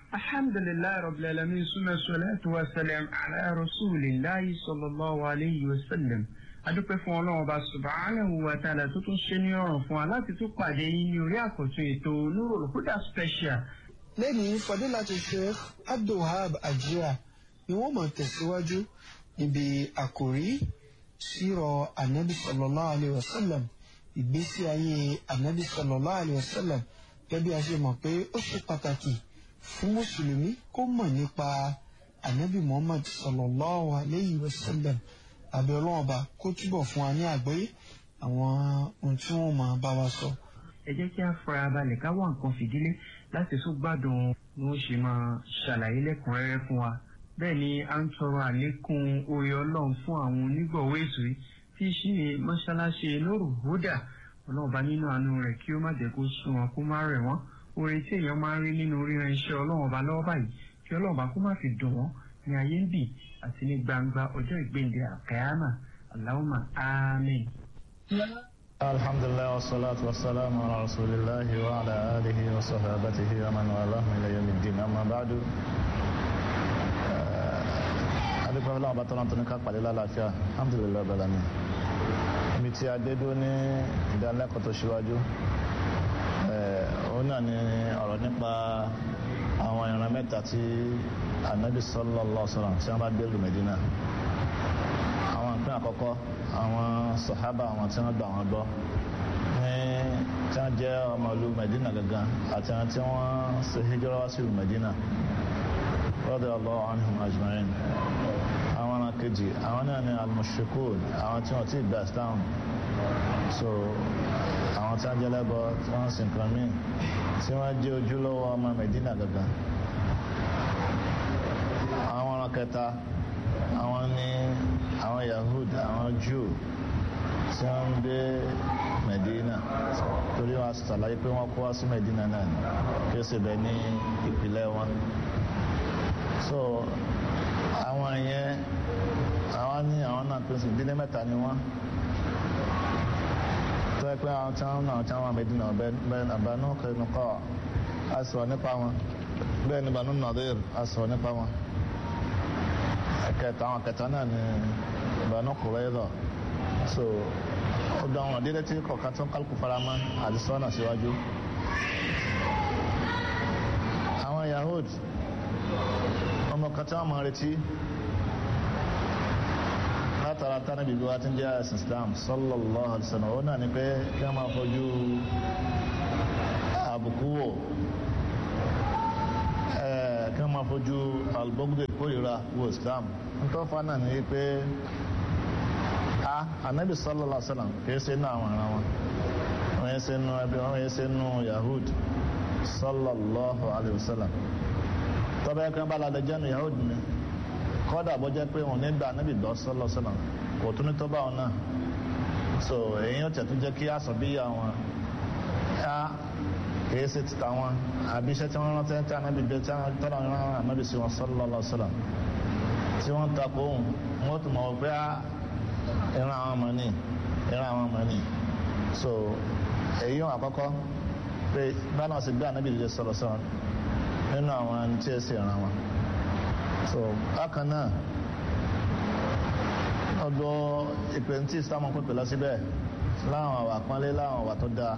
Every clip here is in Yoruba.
alhamdulilayi rabbil alamin suma salatu wa salam ala rasulillahi sallallahu alayhi wa sallam adúpẹ́ fún ọlọ́run ọba subhanahu wa ta'ala tó tún ṣe ní ọ̀rùn fún wa láti tún pàdé yín ní orí àkọ́tún ètò Nurul Huda special. lẹ́yìn fadilatu sheikh abdulhab ajira ni wọ́n máa tẹ̀síwájú níbi àkòrí sírọ̀ anabi sallallahu alayhi wa sallam ìgbésí ayé anabi sallallahu alayhi wa sallam gẹ́gẹ́ bí a ṣe mọ̀ pé ó ṣe pàtàkì fún mùsùlùmí kó mọ̀ nípa anabi muhammad sallallahu alayhi wa sallam àbí ọlọ́run ọba kó túbọ̀ fún wa ní àgbọ́yé àwọn ohun tí wọ́n máa bá wa sọ. ẹ jẹ́ kí a fara balẹ̀ ká wá nǹkan fìdílé láti tún gbádùn bí wọ́n ṣe máa ṣàlàyé lẹ́kùnrẹ́rẹ́ fún wa. bẹ́ẹ̀ ni a ń tọrọ àlékún oore ọlọ́run fún àwọn onígbọ̀wọ́ ètò yìí tí í ṣe mọ́ṣáláṣí Nurul Huda ọlọ́run bá nínú àánú rẹ̀ kí ó má jẹ́ kó sún wọn kó má rẹ̀ wọ́n oore tí èèyàn máa ń rí nínú ríran iṣẹ́ ọlọ́run ọba lọ́wọ́ báyìí kí ọlọ́run bá kó má fi dùn wọ́n ní ayé ń bì àti ní gbangba ọjọ́ ìgbéǹde àkàyàmà Allahumma àmín. alhamdulilayi wa salatu wa salamu ala rasulillahi wa ala alihi wa sahabatihi wa man walahu ila yawmi ddin amma ba'du. adúpẹ́ fúnra ọba tọ́lá tó ní ká pàdé lálàáfíà alhamdulilayi bala mi. ibi tí a dé dúró ní ìdánilẹ́kọ̀ọ́ tó ṣíwájú òun náà ni ọ̀rọ̀ nípa àwọn ìran mẹ́ta tí anabi sallallahu alaihi wasallam tí wọ́n bá dé lu Medina àwọn ìpín àkọ́kọ́ àwọn sàhábà àwọn tí wọ́n gbà wọ́n gbọ́ ní tí wọ́n jẹ́ ọmọ ìlú Medina gangan àti àwọn tí wọ́n ṣe hijira wá sí ìlú Medina radiyallahu anhum ajma'in àwọn ọ̀nà kejì àwọn náà ni al-mushrikun àwọn tí wọ́n ti gbà Islam so àwọn tí wọ́n jẹ́ lẹ́bọ̀ tí wọ́n sì nǹkan míì tí wọ́n jẹ́ ojúlówó ọmọ Medina gangan àwọn ọ̀ràn kẹta àwọn ní àwọn Yahud àwọn Jew tí wọ́n ń gbé Medina torí wọn ṣàlàyé pé wọ́n kó wá sí Medina náà kí ó sì bẹ ní ìpìlẹ̀ wọn so àwọn yẹn àwọn ní àwọn náà pín sí ìdílé mẹ́ta ni wọ́n tó yẹ pé àwọn tí wọ́n náà tí wọ́n Medina bẹ́ẹ̀ Banu Qaynuqa a sọ nípa wọn bẹ́ẹ̀ ni Banu Nadir a sọ nípa wọn kẹta àwọn kẹta náà ni Banu Qurayza so ó dán wọn dídé tí kọ̀ọ̀kan tó ń kálukú faramọ́ àdìsọ́nà síwájú àwọn Yahud ọmọ kan tí wọ́n máa retí látara tánàbí bí wá tí ń jẹ́ ẹ̀sìn Islam sallallahu alaihi wasallam ó náà ni pé kí wọ́n máa fojú àbùkù wò kí wọ́n máa fojú albogde kórìíra wo Islam nítorí fa náà ni pé a anabi sallallahu alaihi wasallam kìí ṣe náà àwọn ará wọn wọ́n yẹ ṣe nù ẹbí wọ́n yẹ ṣe nù Yahud sallallahu alaihi wasallam tọ́bẹ̀ yẹ kí wọ́n bá ládẹ jẹ́nu Yahud ni kọ́dà bọ́ jẹ́ pé wọn nígbà níbi ìdọ́ sallallahu alaihi wasallam kò tún ní tó bá wọn náà so èyí ó tẹ̀tún jẹ́ kí àṣọ bí yà wọn a kìí ṣe ti ta wọn àbí iṣẹ́ tí wọ́n rántí tí anábì gbé tí wọ́n tọ́lá wọn rán anábì sí wọn sallallahu alaihi wasallam tí wọ́n ta kó òun wọ́n tún mọ̀ pé ìran àwọn ọmọ ní ìran àwọn ọmọ ní so èyí wọn àkọ́kọ́ pé báwọn sì gbé anábì lè sọ̀rọ̀ sọ̀rọ̀ nínú àwọn ẹni tí ẹ sì ràn wọn so bákan náà ọ̀dọ̀ ìpè tí islam pèpè lọ síbẹ̀ láwọn àwà pọ́nlé láwọn àwà tó dáa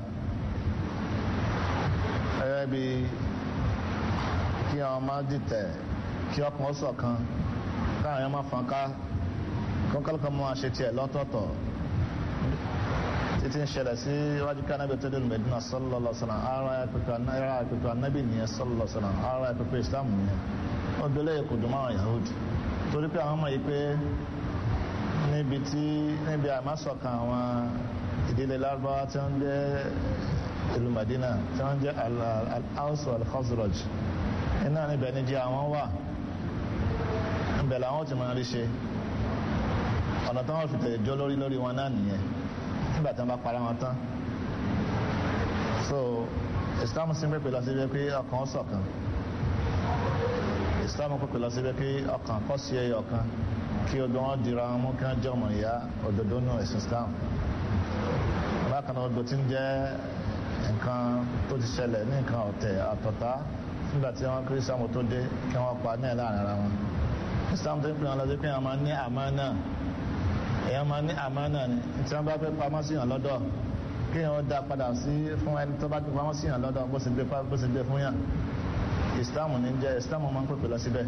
ẹ̀rẹ́ bí kí àwọn máa dìtẹ̀ kí ọkàn ó ṣọ̀kan káwọn èèyàn máa fọ́n ká kọ́kọ́lọ́kọ́ máa ṣe tiẹ̀ lọ́tọ̀ọ̀tọ̀ títí ń ṣẹlẹ̀ sí iwájú ká anábì tó dé Medina sallallahu alaihi wasallam ara ẹ̀pẹ̀pẹ̀ anábì nìyẹn sallallahu alaihi wasallam ara ẹ̀pẹ̀pẹ̀ islam nìyẹn ó délé kò dùn máwọn Yahudi torí pé àwọn ọmọ yìí pé níbi tí níbi àmásọ̀kan àwọn ìdílé lárúbáwá tí wọ́n jẹ́ ìlú Madina tí wọ́n jẹ́ al-Aws al-Khazraj iná níbẹ̀ ní jẹ́ àwọn wà níbẹ̀ làwọn ti máa rí ṣe ọ̀nà tí wọ́n fi tẹ̀lé jọ lórí lórí wọn náà nìyẹn nígbà tí wọ́n bá para wọn tán so Islam sì ń pèpè lọ sí pé ọkàn ṣọ̀kan Islam pèpè lọ sí pé ọkàn kọ́ sí ẹyọ kan kí ọdún wọn dira wọn mú kí wọn jẹ́ ọmọ ìyá òdodo nù ẹ̀sìn Islam bákan náà odò tí ń jẹ́ nǹkan tó ti ṣẹlẹ̀ ní nǹkan ọ̀tẹ̀ àtọ̀tá nígbà tí wọ́n kí islam tó dé kí wọ́n pa ní ẹ̀ láàrin ara wọn islam tó ń pè wọn lọ sí pé wọ́n máa ní àmánà èèyàn máa ní àmánà ni tí wọ́n bá fẹ́ pamọ́ sí yàn lọ́dọ̀ kí wọ́n dá padà sí fún ẹni tó bá fi pamọ́ sí yàn lọ́dọ̀ bó ṣe gbé bó ṣe gbé fún yàn islam ní jẹ́ islam máa ń pèpè lọ síbẹ̀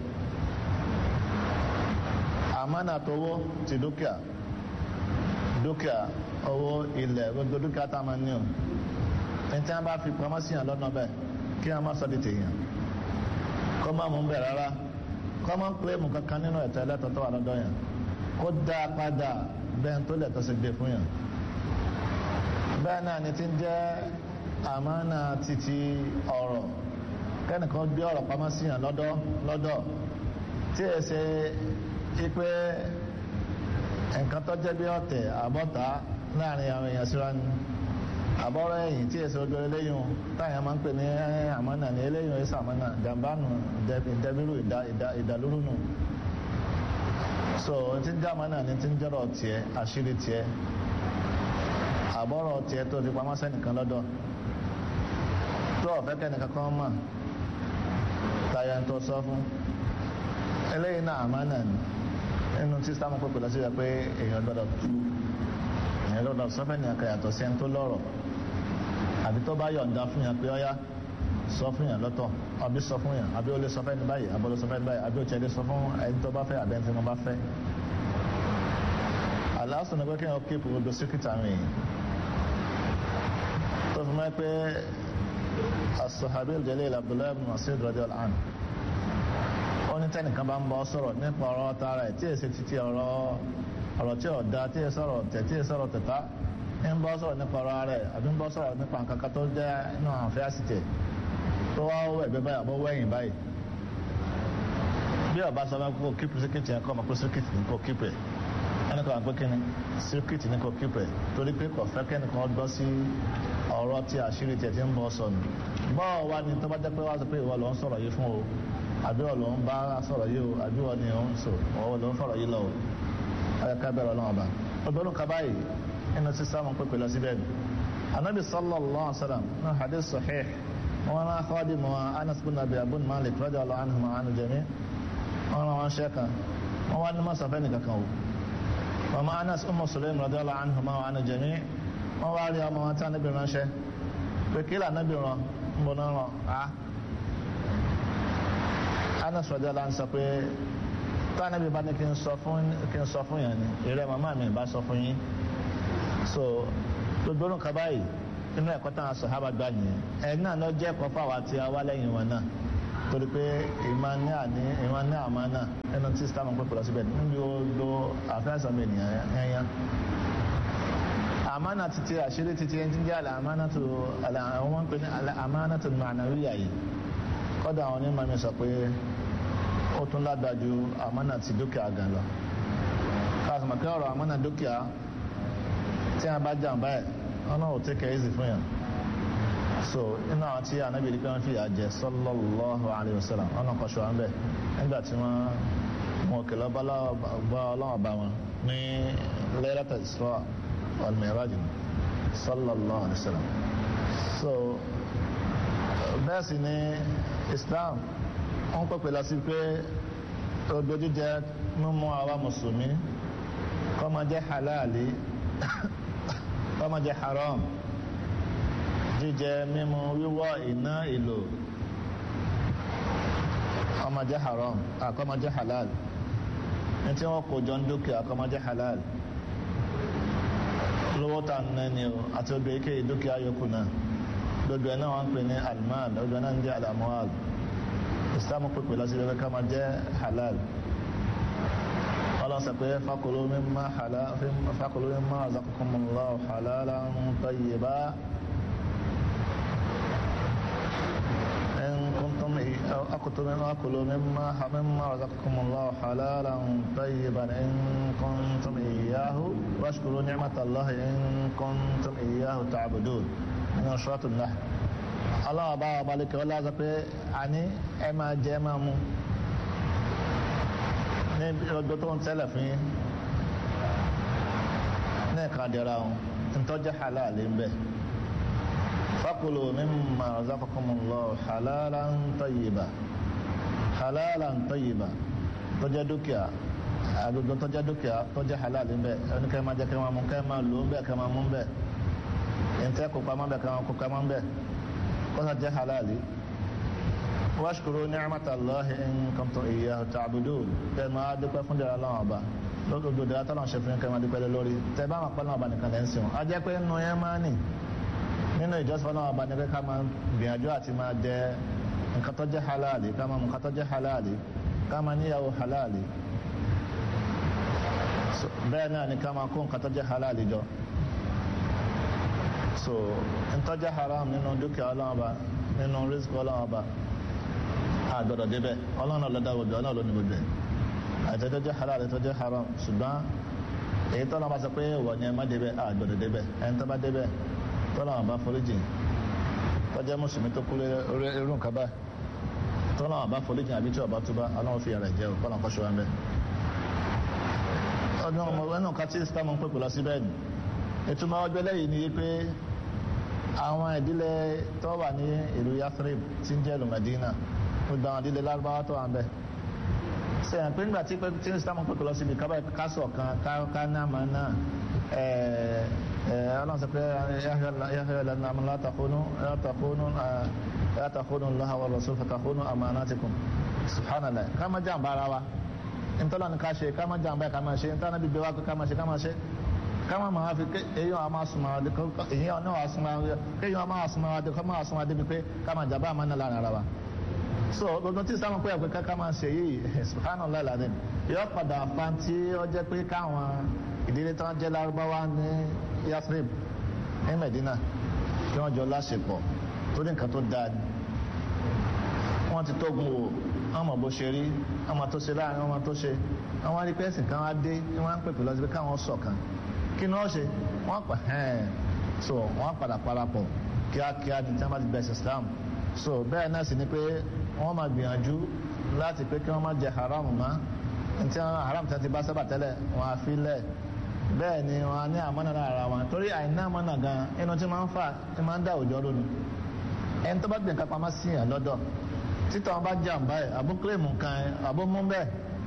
àmánà tówó ti dúkìá dúkìá owó ilẹ̀ gbogbo dúkìá tá a máa ní o ní tí wọ́n bá fi pamọ́ sí yàn lọ́dọ̀ bẹ́ẹ̀ kí wọ́n má sọ di tèèyàn kọ́ máa mú bẹ̀ rárá kọ́ máa ń pè mú kankan nínú ẹ̀tọ́ ẹlẹ́tọ̀ tó wà lọ́dọ̀ yàn kó dá a padà bẹ́ẹ̀ tó lẹ̀tọ́ sí gbé fún yàn bẹ́ẹ̀ náà ni ti ń jẹ́ àmánà títí ọ̀rọ̀ kẹ́nìkan gbé ọ̀rọ̀ pamọ́ sí yàn lọ́dọ̀ lọ́dọ̀ tí ẹ ṣe ipe nǹkan tó jẹ́ bí ọ̀tẹ̀ àbọ̀tá láàrin àwọn èèyàn síra ni àbọ̀rọ̀ ẹ̀yìn tí èso ojú eléyìn táyà máa ń pè ní àmọ́nà ní eléyìn ẹ̀sà àmọ́nà jàmbánu ìdẹ́bírú ìdàlúrú nù so tí ń jẹ́ àmọ́nà ní tí ń jẹ́rọ̀ tiẹ̀ àṣírí tiẹ̀ àbọ̀rọ̀ tiẹ̀ tó fi pamọ́ sẹ́nìkan lọ́dọ̀ tó ọ̀fẹ́ kẹ́nìkan kan mọ̀ táyà ń tó sọ fún eléyìn náà àmọ́nà ni nínú tí sáà mọ̀ pé pẹ̀lú síra pé èèyàn gbọ́dọ̀ tú èèyàn gbọ́dọ̀ sọ́fẹ́ ní akẹ́yàtọ̀ sí ẹni tó lọ́rọ̀ àbí tó bá yọ̀ǹda fún yàn pé ọ́yá sọ fún yàn lọ́tọ̀ àbí sọ fún yàn àbí ó lè sọ fẹ́ ní báyìí àbí ó lè sọ fẹ́ ní báyìí àbí ó tiẹ̀ lè sọ fún ẹni tó bá fẹ́ àbí ẹni tí wọ́n bá fẹ́. àlàáfíà ni pé kí wọ́n kéèpù gbogbo síkìtì àwọn èèyàn tó fi mọ́ pé as-sahabi al-jalil Abdullahi ibn Mas'ud radiyallahu anhu ó ní tẹ́nìkan bá ń bọ́ sọ̀rọ̀ nípa ọ̀rọ̀ tara ẹ̀ tí èsì títí ọ̀rọ̀ ọ̀rọ̀ tí ọ̀dá tí èsì sọ̀rọ̀ tẹ̀ tí èsì sọ̀rọ̀ tẹ̀ta ń bọ́ sọ̀rọ̀ nípa ọ̀rọ̀ rẹ̀ àbí ń bọ́ sọ̀rọ̀ nípa nǹkan kan tó jẹ́ inú àwọn afẹ́ àsìtẹ̀ tó wá wọ ẹ̀gbẹ́ báyìí àbọ̀ wẹ̀yìn báyìí bí ọba sọ fún kó kíkù síkìtì yẹn kọ́ ọmọ pé síkìtì ní kò kíkù ẹ̀ ẹnì kan pé kíni síkìtì ní kò kíkù ẹ̀ torí pé kò fẹ́ kẹ́nìkan gbọ́ sí ọ̀rọ̀ tí àṣírí tiẹ̀ ti ń bọ́ sọnù bọ́ọ̀ wá ní tó bá jẹ́ pé wá sọ pé ìwọ ló ń sọ̀rọ̀ yìí fún o àbí ọ̀ ló ń bá sọ̀rọ̀ yìí o àbí ọ̀ ni ò ń sọ ọ̀ ló ń fọ̀rọ̀ yìí lọ o ọ̀yẹ́ ká bẹ̀rẹ̀ ọlọ́run ọba ọgbẹ́rún kaba yìí inú sísá mọ̀ pé pẹ̀lú síbẹ̀ ni anabi sallallahu alaihi wa sallam ní hadith sahih wọn náà kọ́ọ̀dì mọ́ anas bin abi abun malik radiyallahu anhu ma anu jami wọn náà wọn ṣe kan wọn wá ní masafẹ́ nìkan kan o mama anas umu sulaim radiyallahu anhu ma anu jami wọn wá rí ọmọ wọn tí anabi ránṣẹ́ pé kí lè anabi rán ń bọ̀ náà rán a anas radiyallahu anhu sọ pé tánàbí bá ní kí n sọ fún kí n sọ fún yẹn ni ìrẹ màmá mi bá sọ fún yín so gbogbo orun kaba yìí inú ẹ̀kọ́ táwọn sàhábà gbà nìyẹn ẹ̀ náà lọ jẹ́ ẹ̀kọ́ fáwọn àti àwa lẹ́yìn wọn náà torí pé ìmọ̀ ní àní ìmọ̀ ní àmọ́ náà ẹnu tí sítámù ń pèpè lọ síbẹ̀ níbi gbogbo àfẹ́sọ̀ mi ènìyàn yẹn àmánà títí àṣírí títí ẹni tí ń jẹ́ àlẹ́ àmánà tó àlẹ́ àwọn wọn ń pè ní àlẹ́ àmánà tó mànàwíyà yìí kọ́dà àwọn onímọ̀ mi sọ pé ó tún lágbájú àmánà ti dúkìá gan lọ káàsìmọ̀ pé ọ̀rọ̀ àmánà dúkìá tí a bá jàǹbá ẹ̀ ọ̀nà ò tẹ́kẹ̀ ẹ́sì fún yàn so inú àwọn tí anábì rí pé wọ́n fi àjẹ sallallahu alaihi wasallam ọ̀nà kan ṣọ́ra ń bẹ̀ nígbà tí wọ́n mú òkè lọ bá ọlọ́wọ́ bá wọn ní Laylatul Isra wal Mi'raj sallallahu alaihi wasallam so bẹ́ẹ̀ sì ni Islam wọ́n pẹ̀pẹ̀ lọ sí pé odò jíjẹ mímú àwa mùsùlùmí kó máa jẹ́ halali kó máa jẹ́ haram jíjẹ mímú wíwọ̀ iná ìlò kó máa jẹ́ haram kó máa jẹ́ halal ní tí wọ́n kó jọ ń dúkìá kó máa jẹ́ halal lówó tà ń nẹ́ni o àti odò ike dúkìá yòókù náà lójú ẹ̀ náà wọ́n ń pè ní almal lójú ẹ̀ náà ń jẹ́ alamual islam pípẹ́ lọ sí ẹgbẹ́ ká máa jẹ́ halal ọlọ́sẹ̀ pé fakulu mimma halal fakulu mimma razaqakumullahu halalan tayyiba in kuntum akutu mimma akulu mimma mimma razaqakumullahu halalan tayyiban in kuntum iyyahu washkuru ni'matallahi in kuntum iyyahu ta'budun min suratul nahl aláwọ̀ bá wà balẹ̀ kí ọlá sọ pé àní ẹ máa jẹ ẹ máa mú ní ọjọ́ tó ń tẹ́lẹ̀ fún yín ní ẹ̀ka dẹ̀ra ọ̀hún ntọ́jú halal ń bẹ̀ fakulu mimma razaqakumullahu halalan tayyiba halalan tayyiba tó jẹ́ dúkìá agbègbè tó jẹ́ dúkìá tó jẹ́ halal níbẹ̀ ẹni kẹ́ máa jẹ́ kẹ́ máa mú kẹ́ máa lò ń bẹ̀ kẹ́ máa mú ń bẹ̀ ẹ̀ńtẹ́ kó pamọ́ bẹ̀ kẹ́ máa kó pamọ́ ń bẹ̀ kọ́sà jẹ́ halali washkuru ni'matallahi in kuntum iyyahu ta'budun kẹ́ máa dúpẹ́ fún dẹ̀rẹ̀ Ọlọ́run ọba lọ́dọ̀dọ̀ dẹ̀rẹ̀ tọ́lọ́run ṣe fún kẹ́ máa dúpẹ́ lé lórí tẹ́ bá máa pẹ́ lọ́wọ́ ọba nìkan lẹ́ ń sìn a jẹ́ pé nínú yẹn máa nì nínú ìjọsìn Ọlọ́run ọba ni pé ká máa gbìyànjú àti máa jẹ nǹkan tó jẹ́ halali ká máa mú nǹkan tó jẹ́ halali ká máa níyàwó halali bẹ́ẹ̀ náà ni ká máa kó nǹkan tó jẹ́ halali jọ so nǹkan jẹ́ haram nínú dúkìá Ọlọ́run ọba nínú rísíkì Ọlọ́run ọba àgbọ̀dọ̀ débẹ̀ Ọlọ́run ọlọ́dà gbogbo Ọlọ́run ló ní gbogbo ẹ̀ àtẹ́tọ́ jẹ́ halali tó jẹ́ haram ṣùgbọ́n èyí tọ́lọ́ bá sọ pé wọ̀ ni ẹ má débẹ̀ àgbọ̀dọ̀ débẹ̀ ẹni tó bá débẹ̀ tọ́lọ́ bá foríjì tó jẹ́ mùsùlùmí tó kú irú nǹkan báyìí tọ́lọ́ bá foríjì àbí tí ọba túbá Ọlọ́run fi ara jẹ́ òkú ọlọ́run kọ́ṣọ́ wa ń bẹ́ẹ̀ ọdún ọmọ ẹnu kan tí islam ń pèpè lọ sí bẹ́ẹ̀ ni ìtumọ̀ ọjọ́ lẹ́yìn ni pé àwọn ìdílé tó wà ní ìlú Yathrib tí ń jẹ́ ìlú Medina gbogbo àwọn ìdílé lárúbáwá tó wà ń bẹ̀ ṣe hàn pé nígbà tí tí islam ń pèpè lọ síbi kábà kásọ̀ kan ká ní àmà náà ọlọ́run sọ pé yahya lana la takhunu la takhunu la takhunu Allaha wa rasul fatakhunu amanatikum subhanallah ká má jàǹbá ara wa ntọ́lá ni ká ṣe ká má jàǹbá ká má ṣe ntọ́lá níbi bẹ́ẹ̀ wá ká má ṣe ká má ṣe ká má máa fi èyí wọn a máa súnmọ́ adé èyí wọn náà wà súnmọ́ adé kéyìn wọn máa súnmọ́ adé ká máa súnmọ́ adé bíi pé ká má jàǹbá àmọ́ náà lára ara wa. so gbogbo tí sáwọn pé ẹ̀pẹ́ ká máa ṣe yìí subhanallah alazim yóò padà fa tí ó jẹ́ pé káwọn ìdílé tó ń jẹ́ lárúbáwá ní Yathrib ní Medina kí wọ́n jọ láṣepọ̀ torí nǹkan tó dáa wọ́n ti tógun wò ọmọ bó ṣe rí ọmọ tó ṣe láàrin ọmọ tó ṣe àwọn arípẹ́sì kan wá dé ní wọ́n á pèpè lọ sí pé káwọn ṣọ̀kan kí ni wọ́n ṣe wọ́n pa ẹ̀ẹ́n so wọ́n padà parapọ̀ kíákíá ní tí wọ́n bá ti bẹ̀sẹ̀ Islam so bẹ́ẹ̀ náà sì ni pé wọ́n máa gbìyànjú láti pé kí wọ́n má jẹ haram mọ́ ntí haram tí wọ́n ti bá sábà tẹ́lẹ̀ wọ́n á fi lẹ̀ bẹ́ẹ̀ ni wọ́n á ní àmọ́nà lára wọn torí àìní àmọ́nà gan inú tí máa ń fà tí máa ń dá òjò lónìí ẹni tó bá gbìn kápá má sí yàn lọ́dọ̀ títọ́ wọn bá jàǹbá ẹ̀ àbó kílèmù kan ẹ̀ àbó mú bẹ́ẹ̀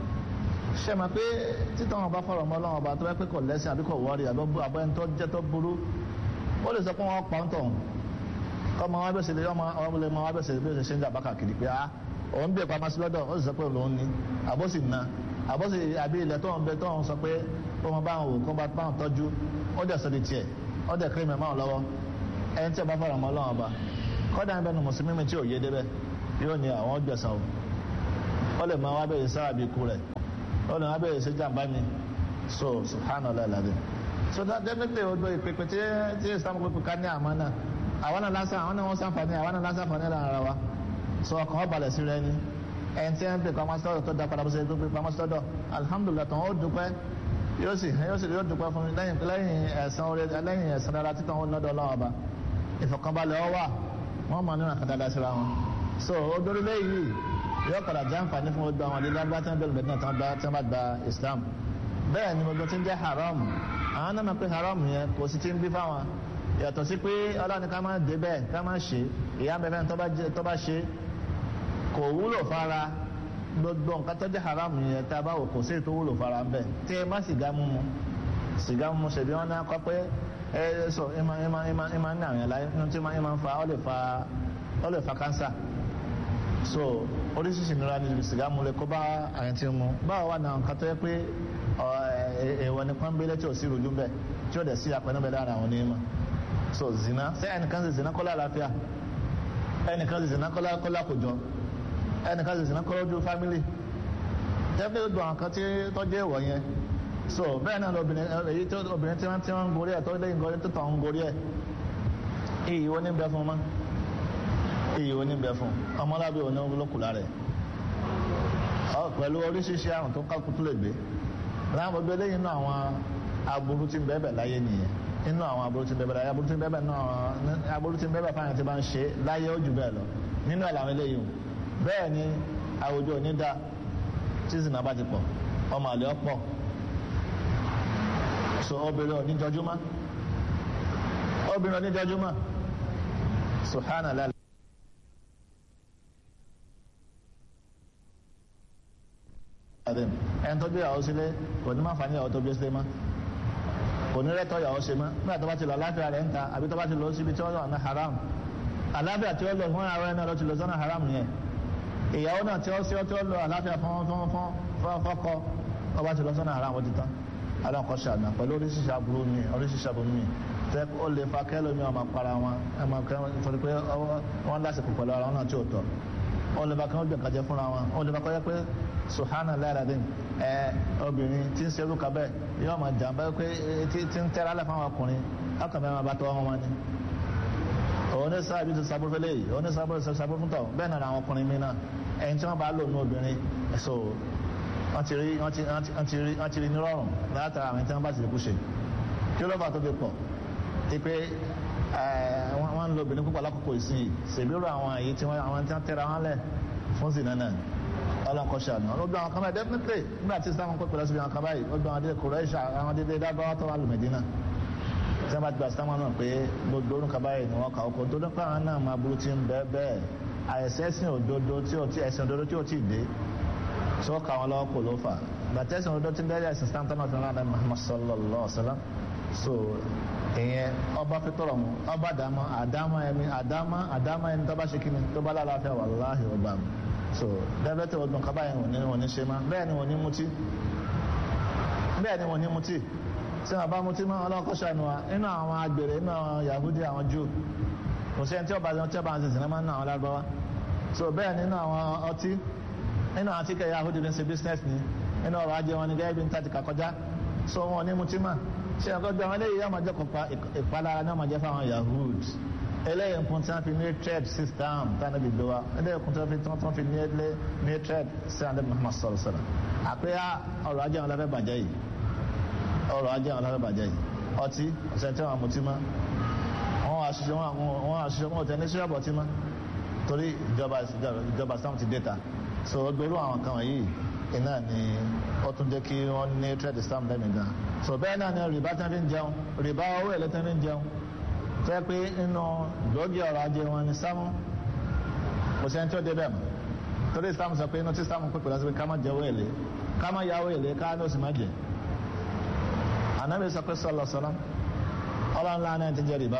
ṣe mọ̀ pé títọ́ wọn bá fọ̀rọ̀ mọ́ lọ́wọ́ ọba tó bá pé kò lẹ́sìn àbí kò wọ́ọ̀rì àbọ̀ ẹni tó jẹ́ tó burú ó lè sọ pé wọ́n pa ń tọ̀ kọ́ mọ wọn bẹ́ẹ̀ sẹ́lẹ̀ ọmọ ọmọ lè mọ wọn bẹ́ẹ̀ sẹ́lẹ̀ bí ó ṣe ṣe ń jà bákà kiri pé ah òun bí ìpamọ́ sí lọ́dọ̀ ó sì sọ pé òun ní àbó sì na àbó sì àbí ilẹ̀ tó ń bẹ tó ń sọ pé ó mọ báwọn wò kó bá báwọn tọ́jú ó dẹ̀ sọ di tiẹ̀ ó dẹ̀ kí mẹ́mọ́ lọ́wọ́ ẹni tí ó bá fọ̀rọ̀ mọ́ lọ́wọ́ ọba kọ́dà ń bẹnu mùsùlùmí mi tí ò yé débẹ̀ yóò ní àwọn gbẹ̀sán o ó lè máa wá bẹ̀rẹ̀ sára bí ikú rẹ̀ ó lè máa bẹ̀rẹ̀ sí jàmbá mi so subhanallah alladhi so that definitely o do ìpèpè tí tí islam pèpè ká ní àmọ́ náà àwọn náà lásán àwọn náà wọ́n sànfàní àwọn náà lásán fàní lára ara wa so ọkàn ó balẹ̀ sí rẹ ni ẹni tí wọ́n pè pamọ́ sọ́dọ̀ tó da padà bó ṣe tó pè pamọ́ sọ́dọ̀ alhamdulilah tán ó dúpẹ́ yóò sì yóò sì yóò dúpẹ́ fún mi lẹ́yìn lẹ́yìn ẹ̀sán orí lẹ́yìn ẹ̀sán dára títàn ó lọ́dọ̀ ọlọ́wọ́ ọba ìfọ̀kànbalẹ̀ ọ wà wọ́n máa nínú àkàdá síra wọn so odori lẹ́yìn yóò padà jẹ́ àǹfààní fún gbogbo àwọn ilé agbá tí wọ́n bẹ̀rẹ̀ bẹ̀rẹ̀ náà tí wọ́n bá gba Islam bẹ́ẹ̀ ni gbogbo tí ń jẹ́ haram àwọn náà máa pé haram yẹn kò sí ti ń bí fáwọn yàtọ̀ sí pé ọlọ́ni ká máa dé bẹ́ẹ̀ ká máa ṣe ìyá bẹ́ẹ̀ tó bá ṣe kò wúlò fara gbogbo nǹkan tó jẹ́ haram yẹn tá a bá wò kò sí ètò wúlò fara ń bẹ̀ tí ẹ má sìgá mímu sìgá mímu ṣèbí wọn náà kọ́ pé ẹ sọ ẹ máa ẹ máa ẹ máa ẹ máa ń ní àwọn yẹn láyé nínú tí ẹ máa ń fa ọ lè fa ọ lè fa kánsà so oríṣiríṣi ìnira ni sìgá mu lè kó bá àyàn tí ń mu báwo wà náà nǹkan tó yẹ pé èèwọ̀ ní pọ́nbélé tí ò sí ìròjú bẹ́ẹ̀ tí ó dẹ̀ sí apẹ́ níbẹ̀ lára àwọn onímọ̀ so zina ṣé ẹnìkan ṣe zina kọ́lá àlàáfíà ẹnìkan ṣe zina kọ́lá kọ́lá kòjọ ẹnìkan ṣe zina kọ́lá ojú fámìlì jẹ́pẹ́ gbogbo àwọn kan tí tó jẹ́ ìwọ̀ yẹn so bẹ́ẹ̀ náà lóbìnrin èyí tó obìnrin tí wọ́n ti ń gorí ẹ̀ tó lẹ́yìn gorí tó tàn ń gorí ẹ̀ iyì wo ní bẹ fún ma iyì wo ní bẹ fún ọmọlábí wo ní olókùlá rẹ̀ pẹ̀lú oríṣiríṣi àrùn tó kákú tó lè gbé láwọn gbogbo eléyìí inú àwọn aburú tí ń bẹ́ẹ̀ bẹ̀ láyé nìyẹn inú àwọn aburú tí ń bẹ́ẹ̀ bẹ̀ láyé aburú tí ń bẹ́ẹ̀ bẹ̀ náà aburú tí ń bẹ́ẹ̀ bẹ̀ fáwọn tí bá ń ṣe láyé ó jù bẹ́ẹ̀ lọ nínú ẹ̀ làwọn eléyìí o bẹ́ẹ̀ ni àwùjọ ò ní da tí zina bá ti pọ̀ ọmọ àlè ọ̀pọ̀ so obìnrin ò ní jọjúmọ́ obìnrin ò ní jọjúmọ́ subhanallah. ẹni tó bí ìyàwó sílé kò ní máa fà ní ìyàwó tó bí sílé mọ́ kò ní rẹ́tọ̀ ìyàwó ṣe mọ́ nígbà tó bá ti lọ aláfíà rẹ̀ ń ta àbí tó bá ti lọ síbi tí wọ́n wà ní haram aláfíà tí ó lọ fún ara ẹni lọ ti lọ sọ́nà haram yẹn ìyàwó náà tí ó sí tí ó lọ aláfíà fún fún fún fọ́kọ ó bá ti lọ sọ́nà haram ó ti tán aláǹkọ́ ṣàdá pẹ̀lú oríṣiríṣi aburú mi oríṣiríṣi aburú mi tẹ́ ó lè fa kẹ́lómi ọmọ para wọn ẹ máa kẹ́ nítorí pé wọ́n lásìkò pẹ̀lú ara wọn náà tí ò tọ́ ó lè fa kí wọ́n gbẹ̀ǹkà jẹ fúnra wọn ó lè fa kọ́ yẹ pé suhana láradín ẹ obìnrin tí ń serú kabẹ yóò máa jàmbá pé tí ń tẹ́ra lẹ̀ fáwọn ọkùnrin ọkùnrin máa bá tọ́ wọn wọn ni. òun ní sábà bíi sábà fẹlẹ yìí òun ní sábà sábà fún tọ bẹ́ẹ̀ náà àwọn ọkùnrin mi náà ẹni tí wọ́n bá lò ní obìnrin so wọ́n ti rí wọ́n ti rí ní rọrùn látara àwọn tí wọ́n bá ti kú ṣe kí ló fà tó fi pọ̀ ti pé wọ́n ń lo obìnrin púpọ̀ lákòókò ìsìn ṣèbírò àwọn èyí tí wọ́n tẹ́ra wọn lẹ̀ fún sí náà ọlọ́nkọ́ṣẹ́ àná ọlọ́gbọ́n àwọn kan báyìí definitely nígbà tí sáwọn pẹ́ pẹ̀lú síbi àwọn kan báyìí ọgbọ́n àwọn adé kòrẹ́ṣà àwọn adé dábàá tó wà lùmẹ̀dínà tí wọ́n bá gba sáwọn náà pé gbogbo orúkọ báyìí ni wọ́n kà ọkọ̀ tó nípa àwọn náà máa burú tí ń bẹ́ẹ̀ bẹ́ẹ̀ àìsẹ́sìn òdodo tí ò tí ẹ̀sìn òdodo tí ò tí ì dé tí ó kà wọn lọ́wọ́ kò ló fà gbàtẹ́sìn òdodo tí ń bẹ́ẹ̀ ẹ̀sìn stanton of iran Muhammad sallallahu alaihi wasallam so ìyẹn ọba fitọrọ mu ọba àdámọ àdámọ ẹni àdámọ àdámọ ẹni tó bá ṣe kíni tó bá lálàáfíà wàláhì ọba mi so dẹ́bẹ́tẹ̀ ọdún kaba yẹn wọ́n ní wọ́n ní ṣe máa bẹ́ẹ̀ ni wọ́n ní mutí bẹ́ẹ̀ ni wọ́n ní mutí tí wọ́n bá mutí máa ọlọ́kọ́ ṣàánú wa inú àwọn agbèrè inú àwọn Yahudi àwọn Júù kò sí ẹni tí ọba tí ọba ń sìn sinimá nínú àwọn lágbáwá so bẹ́ẹ̀ ni inú àwọn ọtí inú àwọn tíkẹ́ Yahudi ní ṣe business ni inú ọrọ̀ ajé wọn ni gẹ́gẹ́ bí n tàti kàkọjá so wọn ní mutí máa ṣe ẹ̀kọ́ gbé àwọn eléyìí yóò máa jẹ́ kọ̀ọ̀pá ìpalára náà máa jẹ́ fáwọn Yahudi eléyìí nǹkan tí wọ́n fi ní trade system tánà bí gbé wa eléyìí nǹkan tí wọ́n fi tí wọ́n fi ní ilé ní trade sí àdé Muhammad sọ̀rọ̀ sọ̀rọ̀ àpéyà ọrọ̀ ajé àwọn ọlọ́fẹ́ bàjẹ́ yìí ọrọ̀ ajé àwọn ọlọ́fẹ́ bàjẹ́ yìí ọtí ọ̀sẹ̀ tí wọ́n mutí mọ́ wọ́n wá ṣiṣẹ́ wọ́n wá ṣiṣẹ́ wọ́n tẹ̀ ní ṣíṣẹ́ bọ̀tí mọ́ torí ìjọba ìjọba sáwọn ti dẹ́ta so gbèrú àwọn kan wọ̀nyí iná ni ó tún jẹ́ kí wọ́n ní trade system lẹ́nu gan so bẹ́ẹ̀ náà ni rìbá tẹ́ fi ń jẹun rìbá owó ẹ̀lẹ́tẹ́ fi ń jẹun tẹ́ pé inú gbòógì ọ̀rọ̀ ajé wọn ni sámú kò sẹ́ni tí ó débẹ̀ mọ́ torí sámú sọ pé inú tí sámú pípẹ́ lọ sí pé ká má jẹ́wọ́ èlé ká má yáwó èlé ká ní oṣù má jẹ ànábì sọ pé sọlọ sọlọ ọlọ́run ńlá náà ti jẹ rìbá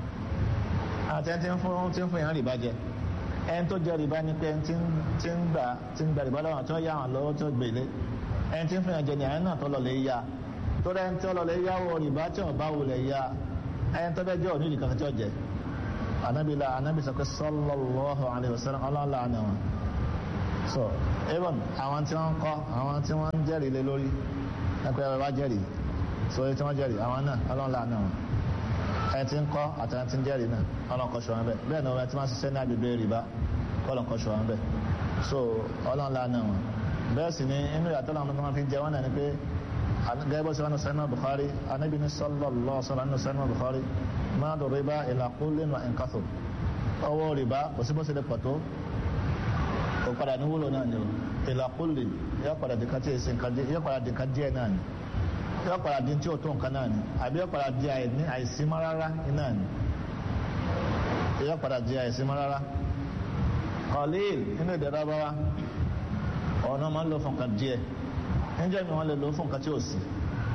àti ẹni tí ń fún tí ń fún yàn rìbá jẹ ẹni tó jẹ rìbá ni pé ẹni tí ń gbà tí ń gbà rìbá lọ́wọ́ tó yá wọn lọ́wọ́ tó gbèlé ẹni tí ń fún yàn jẹ ní àyẹn náà tó lọ lè yá torí ẹni tí ó lọ lè yáwó rìbá tí ò bá wulẹ̀ yá ẹni tó bẹ jẹ òní ìdíkan tí ó jẹ anabi la anabi sọ pé sallallahu alayhi wa sallam ọlọ́ọ̀la ni wọn so even àwọn tí wọ́n ń kọ́ àwọn tí wọ́n ń jẹ́rìí lé lórí ẹgbẹ́ ẹ̀rọ bá jẹ́rìí so èyí tí wọ́n jẹ́rìí àwọn náà ọlọ́ọ̀la ni wọn ẹni tí ń kọ́ àti ẹni tí ń jẹ́rìí náà ọlọ́ọ̀kọ́ ṣọ wọn bẹ́ẹ̀ bẹ́ẹ̀ ni wọ́n ti máa ṣiṣẹ́ ní agbègbè rìbá ọlọ́ọ̀kọ́ ṣọ wọn bẹ́ẹ̀ so ọlọ́ọ̀la ni wọn bẹ́ẹ̀ sì ni inú ìyàtọ̀ làwọn tó máa fi jẹ wọn náà ni pé gẹ́gẹ́ bó ṣe wọn sẹ́nu Bukhari anabi ní sallallahu sallam ní sẹ́nu Bukhari máa dọ̀ rìbá ìlà kullin wa in kathur ọwọ́ rìbá kò sí bó ṣe lè pọ̀ tó kò padà ní wúlò náà ni o ìlà kullin yóò padà di kàtí èsì nǹkan díẹ̀ yóò padà di nǹkan díẹ̀ náà ni yóò padà di tí o tó nǹkan náà ni àbí yóò padà di àìsímọ́ rárá náà ni yóò padà di àìsímọ́ rárá qalil nínú ìdẹ̀rọ̀ bá wa ọ̀nà máa ń lò fún nǹkan díẹ̀ níjẹ́ mi wọ́n lè lò fún nǹkan tí ó sì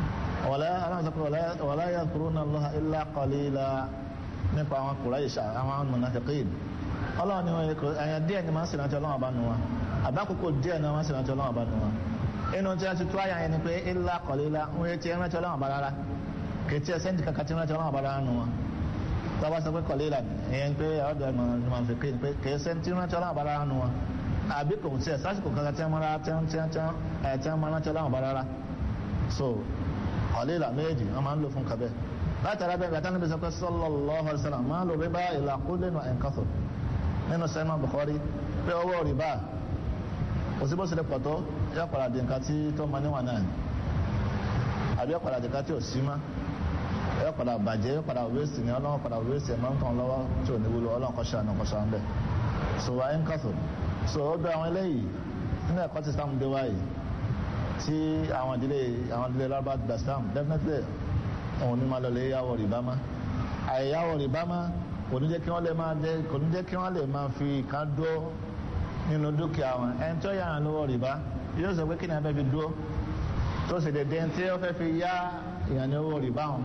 wala yadhkuruna Allaha illa qalila nípa àwọn Quraysh àwọn munafiqin ọlọ́run ni wọ́n ẹ̀yàn díẹ̀ ni máa ń sì rántí ọlọ́run àbánu wọn àbákòókò díẹ̀ ni wọ́n máa ń sì rántí ọlọ́run àbánu wọn inú tí a ti tó àyà yẹn ni pé illa qalila ń yẹ ti rántí ọlọ́run àbá rárá kìtì ẹsẹ̀ ní kankan tí rántí ọlọ́run àbá rárá nu wọn tọ́ba sọ pé qalila ìyẹn pé ọ̀dọ̀ munafiqin pé kìí ẹsẹ̀ tí rántí ọlọ́run àbá rárá nu wọn àbí kò tí ẹ sásìkò kankan tí wọn máa tí wọn tí wọn tí wọn ẹ tí wọn máa rántí ọlọ́run bá rárá so ọ̀lẹ́là méjì wọn máa ń lò fún kabẹ́ látara bẹ́ẹ̀ gbàtà níbi sọ́kẹ́ sallallahu alaihi wasallam máa lò rìbá ìlà kullin wa in kathur nínú sẹ́nu Bukhari pé owó rìbá kò sí bó ṣe lè pọ̀ tó yọ padà di nǹkan tí tó máa níwọ̀n náà àbí yọ padà di nǹkan tí ò sí má yọ padà bàjẹ́ yọ padà wéèsì ní ọlọ́run padà wéèsì ẹ̀ máa ń kàn lọ́wọ́ tí ò ní wúlò ọlọ́run kọ́ ṣàánú kọ́ ṣàánú bẹ́ẹ̀ so wa in kathur so ó bẹ àwọn eléyìí nínú ẹ̀kọ́ tí sáàmù dé wáyé tí àwọn ìdílé àwọn ìdílé lábá gba sáàmù definitely òun ní máa lọlé yàwó rìbá má àyèyàwó rìbá má kò ní jẹ́ kí wọ́n lè máa jẹ́ kò ní jẹ́ kí wọ́n lè máa fi kan dúró nínú dúkìá wọn ẹni tó yára lówó rìbá yóò sọ pé kí ni a fẹ́ fi dúró tó sì dédé tí ó fẹ́ fi yá ìyàn ní owó rìbá wọn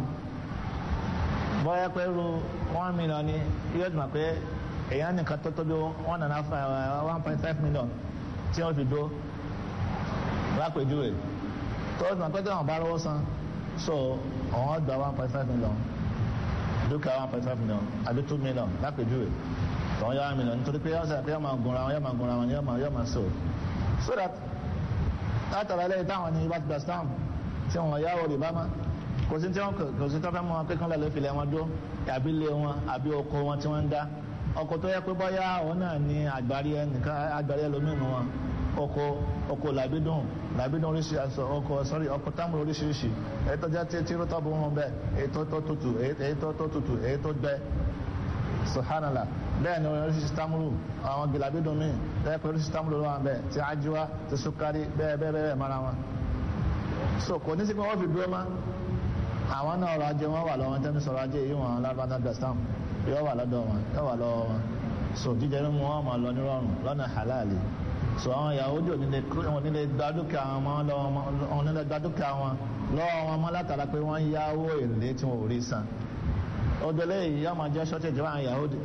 bọ́yá pé ru one million ni yóò dùn pé èèyàn nìkan tó tóbi one and a half one point five million tí wọ́n fi dúró lápèjúwe tó dùn pé tí wọ́n bá rówó san so àwọn gba one point five million dúkìá one point five million àbí two million lápèjúwe tọ́wọ́n yá one million nítorí pé ọ̀sẹ̀ pé yọ́ máa gunra wọn yọ́ máa gunra wọn yọ́ máa yọ́ máa so so that látara lẹ́yìn táwọn ní ibà ti gba stamp tí wọ́n yáwó rìbá má kò sí tí wọ́n kò sí tí wọ́n fẹ́ mọ pé kán lọ́ọ́ filẹ̀ wọn dúró àbí ilé wọn àbí oko wọn tí wọ́n ń dá ọkọ̀ tó yẹ pé bọ́yá òun náà ní àgbárí ẹnìkan àgbárí ẹlòmínú wọn oko oko làbídùn làbídùn oríṣiríṣi oko sọrí ọkọ̀ táwọn oríṣiríṣi èyí tó jẹ́ tí tí rótọ́ bó wọn bẹ́ẹ̀ èyí tó tó tutù èyí tó tó tutù èyí tó gbẹ subhanallah bẹ́ẹ̀ ni oríṣiríṣi támúrù àwọn gìlàbídùn míì bẹ́ẹ̀ pé oríṣiríṣi támúrù ló wà bẹ́ẹ̀ tí ajíwá tí sukari bẹ́ẹ̀ bẹ́ẹ̀ bẹ́ẹ̀ mara wọn. so kò ní sí pé wọ́n fi dúró mọ́ àwọn náà ọrọ̀ ajé wọn wà lọ́wọ́ tẹ́mi sọ̀rọ̀ ajé yìí wọn lábàtà gastam yóò wà lọ́dọ̀ wọn yóò wà lọ́wọ́ wọn so jíjẹ mímu wọn máa lọ nírọ̀rùn lọ́nà halali so àwọn Yahudi ò nílé gba dúkìá wọn lọ́wọ́ wọn nílé gba dúkìá wọn lọ́wọ́ wọn mọ́ látara pé wọ́n yáwó èlé tí wọn ò rí san odele yìí yóò máa jẹ́ shortage àwọn Yahudi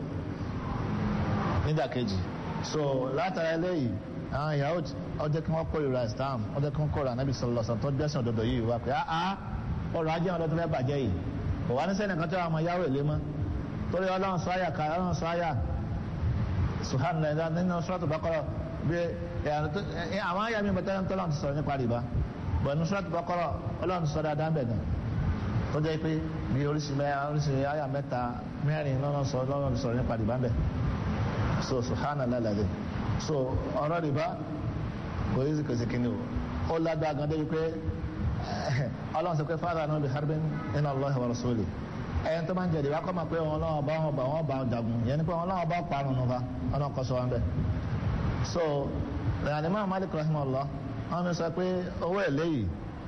nídàkejì so látara eléyìí àwọn Yahudi ọjọ́ kí wọ́n kórìíra Islam ọjọ́ kí wọ́n kórìíra Nabi sallallahu alaihi wasallam tó gbẹ́sìn òdodo yìí wá pé áá ọrọ̀ ajé wọn lọ́tọ́ fẹ́ bàjẹ́ yìí kò wá ní sẹ́ni kan tó wà máa yáwó èlé mọ́ torí ọlọ́run sọ àyà ká ọlọ́run sọ àyà subhanallah nínú Suratul Baqara bí àwọn àyà mi bàtà tó lọ́run ti sọ̀rọ̀ nípa rìbá bọ̀ nínú Suratul Baqara ọlọ́run ti sọ dáadáa bẹ̀ náà tó jẹ́ pé bí oríṣi oríṣi àyà mẹ́ta mẹ́rin lọ́run sọ lọ́run ti sọ̀rọ̀ nípa rìbá bẹ̀ so subhanallah lẹ́dẹ̀ so ọ̀rọ̀ rìbá kò yí kò sí kíni o ó lágbá gan débi pé ọlọ́run sọ pé fáwọn àná bí harbin inna Allah wa rasuli ẹ̀yẹn tó máa ń jẹ̀dẹ̀ wá kọ́ máa pé wọn lọ́wọ́ bá wọn bá wọn bá jagun yẹn ni pé wọn lọ́wọ́ bá parun nù fa ọlọ́run kọ́ sọ wọn bẹ́ẹ̀. so ìrìnàlẹ́ Malik rahimahullah wọn mi sọ pé owó èlé yìí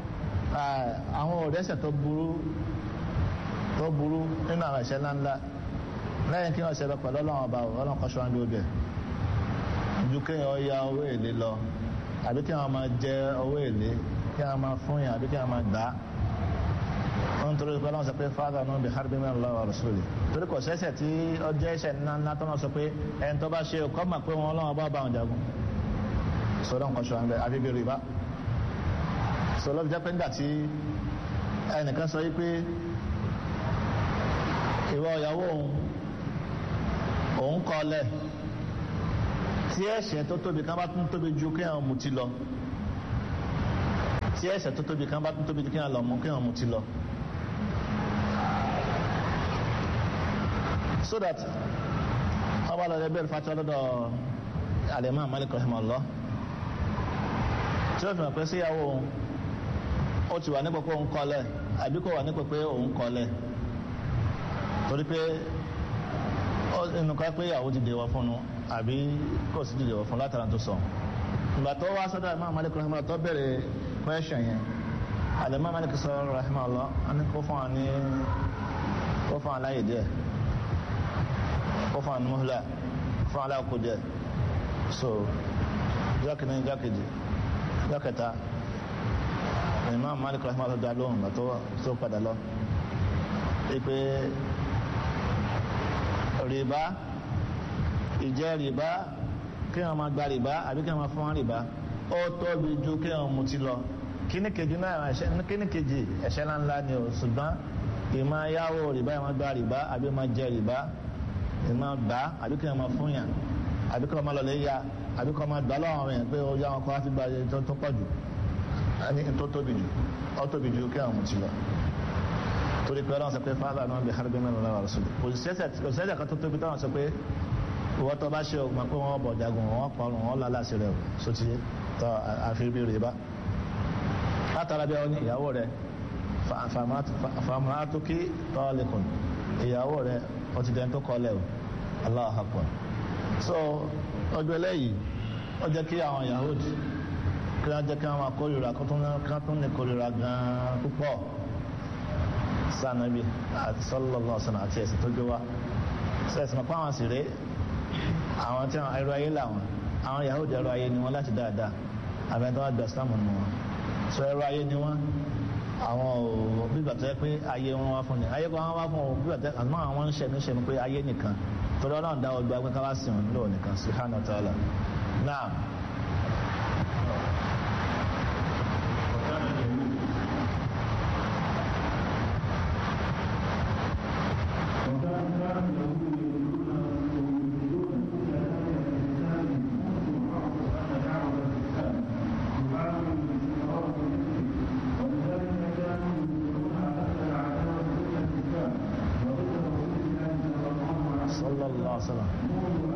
àwọn òrẹ́sẹ̀ tó burú tó burú nínú àwọn ẹ̀ṣẹ̀ ńláńlá lẹ́yìn kí wọ́n ṣe lọ pẹ̀lú ọlọ́run ọba ọlọ́run kọ́ sọ wọn bí ó bẹ̀ ju kéèyàn ya owó èlé lọ àbí kí wọ́n máa jẹ owó èlé kí a máa fún yàn àbí kí a máa gbà á wọn torí pé ọlọ́run sọ pé fáadà náà bí harbi min Allah wa rasuli torí kò sẹ́sẹ̀ tí ọjọ́ ẹ̀ṣẹ̀ ńlá ńlá tó náà sọ pé ẹni tó bá ṣe kọ́ mà pé wọn ọlọ́run bá bá wọn jagun sọdọ̀ nǹkan ṣọ́ àbẹ̀ àbí bí rìbá sọlọ́ fi jẹ́ pé nígbà tí ẹnìkan sọ yí pé ìwọ ìyàwó òun òun kọ́ lẹ̀ tí ẹ̀ṣẹ̀ tó tóbi kan bá tún tóbi ju kéèyàn mutí lọ tí ẹ̀ṣẹ̀ tó tóbi kan bá tún tóbi kí wọn lọ mú kí wọn mú ti lọ. so that wọn bá lọ rẹ bẹ́ẹ̀ fati ọlọ́dọ̀ alimami Malik rahimahullah tí wọ́n fi hàn pé síyàwó ó ti wà nípò pé òun kọ́lẹ̀ àbí kò wà nípò pé òun kọ́lẹ̀ torí pé inú ká pé ìyàwó ti dèwọ̀ fún un àbí kò sí ti dèwọ̀ fún un látara tó sọ ìgbà tó wá sọ́dọ̀ alimami Malik rahimahullah tó bẹ̀rẹ̀ question yẹn alimami Malik sọ rahimahullah ani kó fún wa ní kó fún wa láyè díẹ̀ kó fún wa ní muhla kó fún wa láyè kó díẹ̀ so jákèjì jákèjì jákèta alimami Malik rahimahullah dá lóhùn tó tó padà lọ ipe rìbá ìjẹ rìbá kí wọn máa gba rìbá àbí kí wọn máa fún wọn rìbá ó tóbi ju kí wọn mutí lọ kíní kejì náà ẹ̀ṣẹ̀ kíní kejì ẹ̀ṣẹ̀ ńláńlá ni o ṣùgbọ́n ìmọ̀ yáwó rìbá ìmọ̀ gba rìbá àbí ìmọ̀ jẹ rìbá ìmọ̀ gbà àbí kí wọn máa fún yàn àbí kí wọn máa lọlé ya àbí kí wọn máa gbà lọ́wọ́ yẹn pé ó yá wọn kọ́ wá fi gba tó pọ̀ jù ẹni tó tóbi jù ó tóbi ju kí wọn mutí lọ torí pé ọlọ́run sọ pé fáwọn àwọn bí harbi mẹ́rin lọ́wọ́ rẹ̀ sọ́dọ̀ òṣìṣẹ́ kan tó tóbi táwọn sọ pé ìwọ́n tó bá ṣe ògùn pé wọ́n bọ̀ jagun wọ́n pọ̀rùn wọ́n lálàsì rẹ̀ sóti tọ́ àfihàn rẹ̀ bá látara bí wọn ìyàwó rẹ̀ fàmùhàtúkì tọ́lẹ̀kùn ìyàwó rẹ̀ ọtí dẹ́n tó kọ́lẹ̀ o Allahu Akbar so ọjọ́ eléyìí ó jẹ́ kí àwọn Yahudi kí wọ́n jẹ́ kí wọ́n máa kórìíra kí wọ́n tún ní kórìíra gan-an púpọ̀ sànàbí àti sallallahu alaihi wasallam àti ẹ̀sìn tó gbé wá sẹ́sìn mọ̀ pé àwọn sì rèé àwọn tí wọn ẹrọ ayé làwọn àwọn Yahudi ẹrọ ayé ni wọn láti dáadáa àbẹ̀ntàn wọn gba Islam nù wọn sọ ẹrọ ayé ni wọn àwọn ò bíbà tó yẹ pé ayé wọn wá fún ni ayé kan wọn wá fún wọn bíbà tó yẹ àmọ́ àwọn ń ṣẹ̀mí ṣẹ̀mí pé ayé nìkan torí Ọlọ́run dá ọgbà pé ká wá sí wọn lóò nìkan subhanahu wa ta'ala náà. sallallahu alaihi wasallam